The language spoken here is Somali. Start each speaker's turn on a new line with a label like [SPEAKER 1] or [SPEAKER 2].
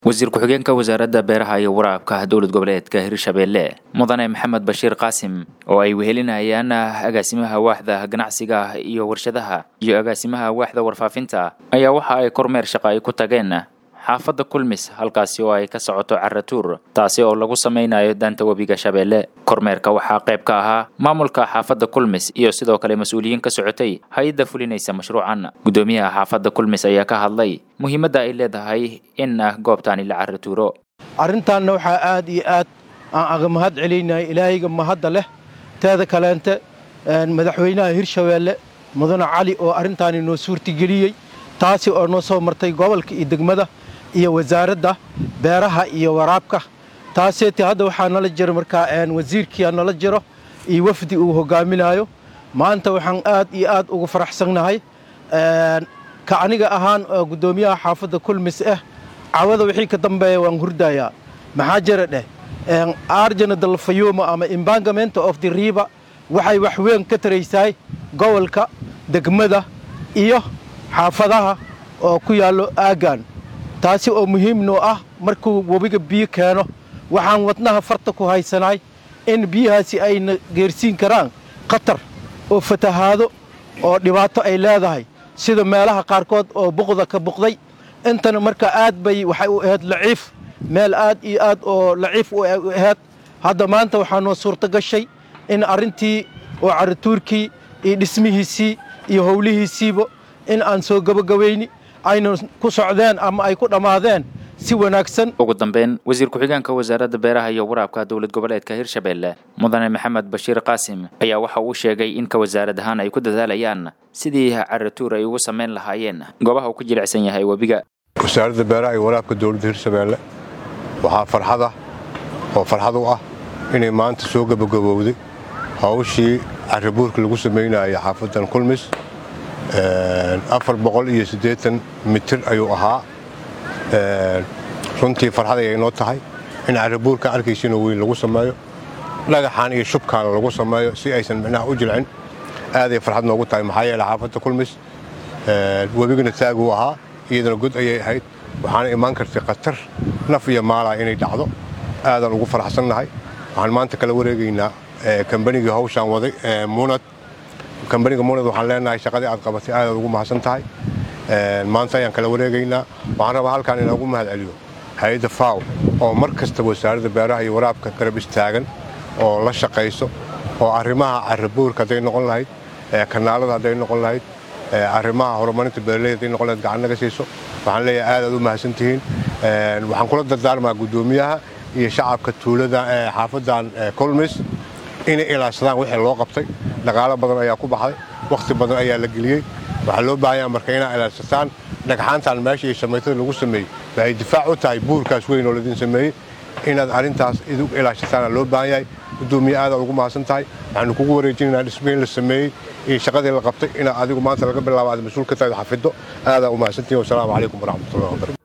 [SPEAKER 1] wasiir ku-xigeenka wasaaradda beeraha iyo waraabka dowlad goboleedka hirshabeelle mudane maxamed bashiir qaasim oo ay wehelinayaan agaasimaha waaxda ganacsiga iyo warshadaha iyo agaasimaha waaxda warfaafinta ayaa waxa ay kormeer shaqa ay ku tageen xaafadda kulmis halkaasi oo ay ka socoto caratuur taasi oo lagu samaynayo daanta webiga shabeelle kormeerka waxaa qayb ka ahaa maamulka xaafadda kulmis iyo sidoo kale mas-uuliyiin ka socotay hay-adda fulinaysa mashruucan guddoomiyaha xaafadda kulmis ayaa ka hadlay muhiimadda ay leedahay in goobtaani la caratuuro
[SPEAKER 2] arrintaanna waxaa aad iyo aad aan aga mahad celinaya ilaahayga mahadda leh teeda kaleente madaxweynaha hirshabeelle mudane cali oo arrintaani noo suurtageliyey taasi oo noo soo martay gobolka iyo degmada iyo wasaaradda beeraha iyo waraabka taaseeti hadda waxaa nala jiro markaa wasiirkiia nala jiro iyo wafdi uu hogaaminayo maanta waxaan aad iyo aad ugu faraxsannahay ka aniga ahaan oo guddoomiyaha xaafadda kulmis ah cawada wixii ka dambeeya waan hurdayaa maxaa jira dheh arjana dalfayuuma ama embangamenta of the riba waxay wax weyn ka taraysaay gobolka degmada iyo xaafadaha oo ku yaallo aaggan taasi oo muhiim noo ah markuu webiga biyo keeno waxaan wadnaha farta ku haysanahay in biyahaasi ayna geersiin karaan khatar oo fatahaado oo dhibaato ay leedahay sida meelaha qaarkood oo buqda ka buqday intana marka aad bay waxay u ahayd laciif meel aad iyo aad oo laciif u ahayd hadda maanta waxaa noo suurto gashay in arrintii oo caratuurkii iyo dhismihiisii iyo howlihiisiiba in aan soo gabagabayni ayna ku socdeen ama ay ku dhammaadeen si wanaagsan
[SPEAKER 1] ugu dambeyn wasiir ku-xigeenka wasaaradda beeraha iyo waraabka dowlad goboleedka hirshabeelle mudane maxamed bashiir qaasim ayaa waxa uu sheegay in ka wasaarad ahaan ay ku dadaalayaan sidii caratuur ay ugu samayn lahaayeen goobaha uu ku jilicsan yahay webiga
[SPEAKER 3] wasaaradda beeraha iyo waraabka dowladda hirshabeelle waxaa farxad ah oo farxad u ah inay maanta soo gabagabowday hawshii carabuurka lagu samaynayay xaafaddan kulmis afar boqol iyo siddeetan mitir ayuu ahaa runtii farxad ayay noo tahay in carabuurka arkaysiinoo weyn lagu sameeyo dhagaxaan iyo shubkaana lagu sameeyo si aysan micnaha u jilcin aaday farxad noogu tahay maxaa yeele xaafadda kulmis webigana taaguu ahaa iyadana god ayay ahayd waxaana imaan kartay khatar naf iyo maalaa inay dhacdo aadaan ugu faraxsannahay waxaan maanta kala wareegaynaa kambanigii hawshaan waday munad kambaniga munad waxaan leenahay shaqadii aad qabatay aadaad ugu mahadsan tahay maanta ayaan kala wareegaynaa waxaan rabaa halkaan inaan ugu mahad celiyo hay-adda faw oo mar kasta wasaaradda beeraha iyo waraabka garab istaagan oo la shaqayso oo arrimaha carabuurka hadday noqon lahayd kanaalada hadday noqon lahayd arrimaha horumarinta beeraleyda hadday noqon lahayd gacan naga siiso waxaan leeyahay aadaad u mahadsan tihiin waxaan kula dardaarmaa guddoomiyaha iyo shacabka tuulada xaafaddan colmis inay ilaashadaan wixii loo qabtay dhaqaalo badan ayaa ku baxday wakhti badan ayaa la geliyey waxaa loo baahanyaa marka inaa ilaashataan dhagxaantan meesha iyo shamaytada lagu sameeyey waxay difaac u tahay buurkaas weyn oo laydin sameeyey inaad arrintaas idu ilaashataana loo baahan yahay guddoomiye aadaad ugu mahadsan tahay waxaanu kugu wareejinaynaa dhismihii la sameeyey iyo shaqadii la qabtay inaad adigu maanta laga bilaabo aad mas-uul ka tahay xafiddo aadaa u mahadsantihin wasalaamu calaykum waraxmatullahi wabarakatu